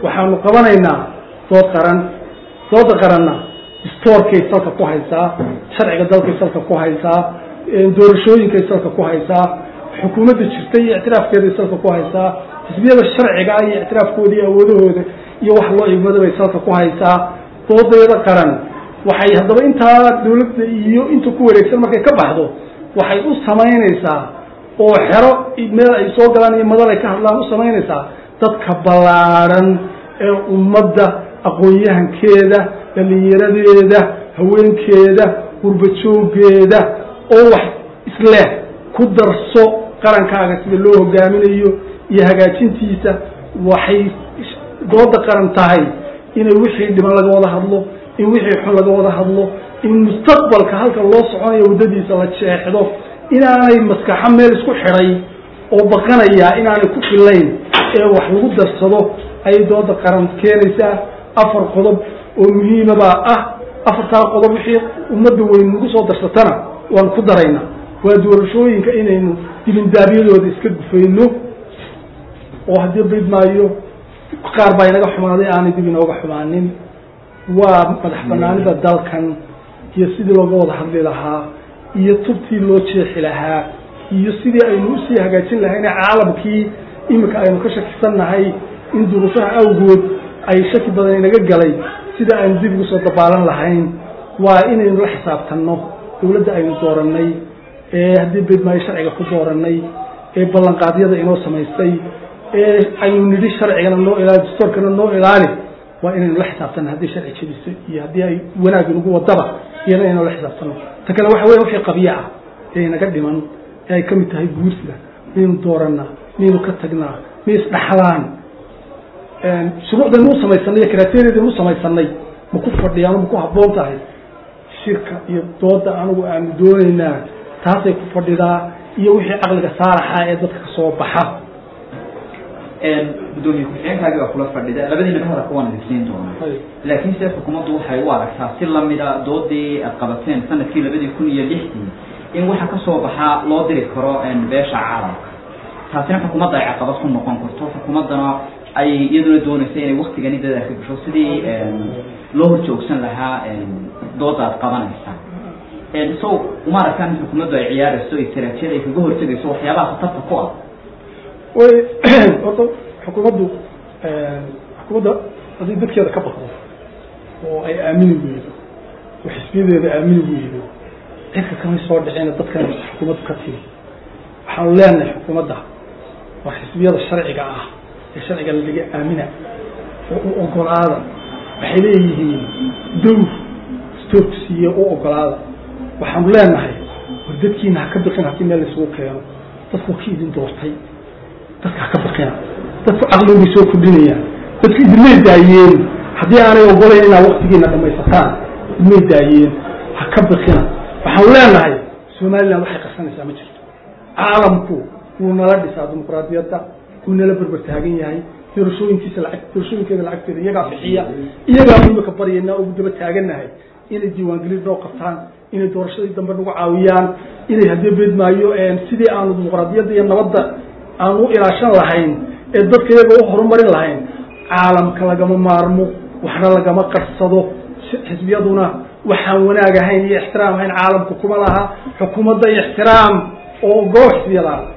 waxaanu qabanaynaa dood qaran dooda qaranna distoorkay salka ku haysaa sharciga dalkay salka ku haysaa doorashooyinkay salka ku haysaa xukuumadda jirta iyo ictiraafkeeday salka ku haysaa xisbiyada sharciga iyo ictiraafkooda iyo awoodahooda iyo wax loo igmada bay salka ku haysaa doodeeda qaran waxay haddaba intaa dawladda iyo inta ku wareegsan markay ka baxdo waxay u samaynaysaa oo xero meel ay soo galaan iyo madal ay ka hadlaan u samaynaysaa dadka ballaadhan ee ummadda aqoon-yahankeeda dhalinyaradeeda haweenkeeda gurbajoogeeda oo wax isleh ku darso qarankaaga sida loo hogaaminayo iyo hagaajintiisa waxay dooda qaran tahay inay wixii dhiman laga wada hadlo in wixii xun laga wada hadlo in mustaqbalka halka loo soconayo waddadiisa la jeexdo inaanay maskaxo meel isku xidhay oo baqanaya inaanay ku filayn ee wax lagu darsado ayay dooda qaran keenaysaa afar qodob oo muhiimabaa ah afartaa qodob wixii ummadda weyn nagu soo darsatana waan ku daraynaa waa doorashooyinka inaynu dibindaabyadooda iska gufayno oo haddii bayd maayo qaar baa inaga xumaaday aanay dib inooga xumaanin waa madax banaanida dalkan iyo sidii looga wada hadli lahaa iyo tubtii loo jeexi lahaa iyo sidii aynu usii hagaajin lahayne caalamkii iminka aynu ka shakisannahay in duruufaha awgood ay shaki badan inaga galay sida aynu dib ugu soo dabaalan lahayn waa inaynu la xisaabtanno dawladda aynu doorannay ee haddii beedmaayo sharciga ku doorannay ee ballanqaadyada inoo samaystay ee aynu nidhi sharcigana noo ilaali dastoorkana noo ilaali waa inaynu la xisaabtanno haddii sharci jebisa iyo haddii ay wanaag inagu wadaba iyana inaynu la xisaabtanno ta kale waxa weya wixii qabyo ah ee inaga dhiman ee ay ka mid tahay guursiga miyaynu doorannaa miyaynu ka tagnaa miyay isdhaxlaan shuruucdaynu u samaysanay iyo kriteeriyadaynu u samaysanay ma ku fadhiyaan ma ku habboon tahay shirka iyo dooda anigu aanu doonaynaa taasay ku fadhidaa iyo wixii caqliga saaraxa ee dadka kasoo baxa gudoomiye ku-xigeenkaagi baa kula fadhida labadiinaba hadalka waan idinsiin doonaa laakiin se xukuumaddu waxay u aragtaa si lamida doodii aad qabateen sanadkii labadii kun iyo lixdii in waxa kasoo baxaa loo diri karo beesha caalamka taasina xukuumadda ay caqabad ku noqon karto xukuumaddana ay iyaduna doonaysa inay waktigani dadaal ka gasho sidii loo horjoogsan lahaa dooda aad qabanaysaa so uma aragtaan in xukuumaddu ay ciyaarayso istaraatijiyad ay kaga hortegayso waxyaabaha khatarta ku ah way horta xukuumaddu xukuumadda haddii dadkeeda ka baqdo oo ay aamini weydo oo xisbiyadeeda aamini weydo cidka kamay soo dhicina dadkan xukuumaddu ka timi waxaanu leenahay xukuumadda waa xisbiyada sharciga ah ee sharciga laga aamina oo u ogolaada waxay leeyihiin dowr stoogsiiye u ogolaada waxaanu leenahay war dadkiina ha ka biqin haddii meel laysugu keeno dadku ki idin doortay dadka ha ka baqina dadku caqli bay soo kordhinayaan dadku idinmay daayeen haddii aanay ogolayn inaad waktigiina dhamaysataan idinmay daayeen ha ka baqina waxaanu leenahay somaliland waxay qarsanaysaa ma jirto caalamku wuu nala dhisaa dimuqraadiyadda wuu nala berber taagan yahay doorashooyinkiisa lacag doorashooyinkeeda lacagteeda iyagaa bixiya iyagaa imika baryaynaa ugu daba taagannahay inay diiwaangelin noo qabtaan inay doorashadii dambe nagu caawiyaan inay haddii beedmaayo sidii aanu dimuqraadiyadda iyo nabadda aan u ilaashan lahayn ee dadka iyaga u horumarin lahayn caalamka lagama maarmo waxna lagama qarsado xisbiyaduna waxaan wanaag ahayn iyo ixtiraam ahayn caalamka kuma laha xukuumadda ixtiraam oo ogoo xisbiyada